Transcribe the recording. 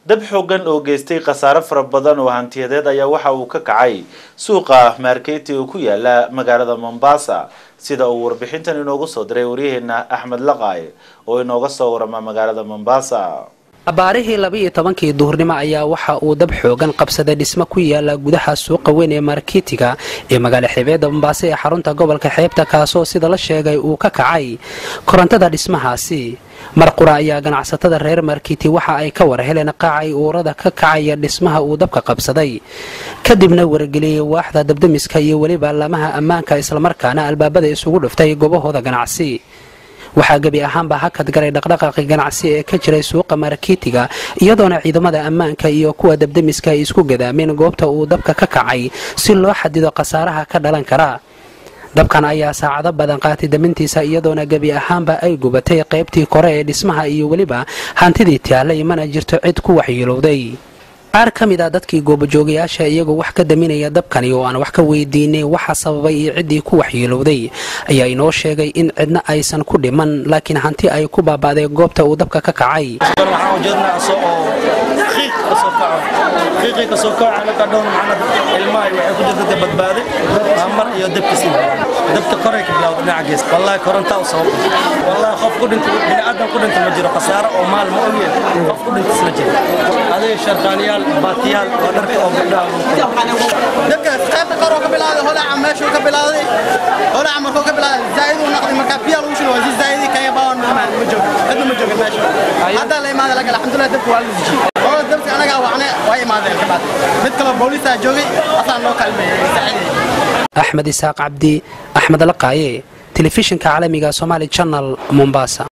dab xoogan oo geystay khasaare fara badan oo hantiyadeed ayaa waxa uu ka kacay suuqa marketi oo ku yaala magaalada mombasa sida uu warbixintan inoogu soo diray waryaheena axmed laqaaye oo inooga soo warama magaalada mombasa abaarihii laba-iyo tobankii duhurnimo ayaa waxa uu dab xoogan qabsaday dhismo ku yaala gudaha suuqa weyn ee marketiga ee magaala xeebeedda mombaaso ee xarunta gobolka xeebta kaasoo sida la sheegay uu ka kacay korontada dhismahaasi marqura ayaa ganacsatada reer markiti waxa ay ka war heleen qaacay uurada ka kacaya dhismaha uu dabka qabsaday kadibna wargeliyey waaxda dabdamiska iyo weliba laamaha ammaanka islamarkaana albaabada isugu dhuftay gobahooda ganacsi waxaa gebi ahaanba hakad galay dhaqdhaqaaqi ganacsi ee ka jiray suuqa marketiga iyadoona ciidamada ammaanka iyo kuwa dabdamiska ay isku gadaameen goobta uu dabka ka kacay si loo xadido khasaaraha ka dhalan kara dabkan ayaa saacado badan qaatay damintiisa iyadoona gebi ahaanba ay gubatay qaybtii kore ee dhismaha iyo weliba hantidii taalay mana jirto cid ku waxyeelowday qaar ka mid a dadkii goobajoogayaasha iyagoo wax ka daminaya dabkani oo aan wax ka weydiinay waxa sababay iyo ciddii ku waxyeelowday ayaa inoo sheegay in cidna aysan ku dhiman laakiin hanti ay ku baaba'day goobta uu dabka ka kacay qiiqii kasoo kaca marka dhowr macnad ilmaha waxay ku jirta badbaaday mar iyo dabkiisi dabka koray ka bilowda dhinaca gees wallahi korontaa u sabab wallahi qof ku dhinta bini aadan ku dhinta ma jiro khasaaro oo maal ma ogyahay qof ku dhinta isma jiro adiga sharqaaniyaal baatiyaal oo dharka oo gabdhaha dabkaas qaybta kor oo ka bilaaday holaca meeshuu ka bilaaday holaca markuu ka bilaaday zaa'id uu noqday markaa biyaa lagu shilo waa si zaa'idii kaya baawan ma jooga cidna ma jooga meesha haddaa la imaaday laga alxamdulilah dabka waa la dejiyey dabka anagaa wacne waa imaadeen kabaad mid kaloo booliisaa joogay asaa noo kalmeeyey saaciday axmed isaaq cabdi axmed laqaaye telefishinka caalamiga somaali janal mombasa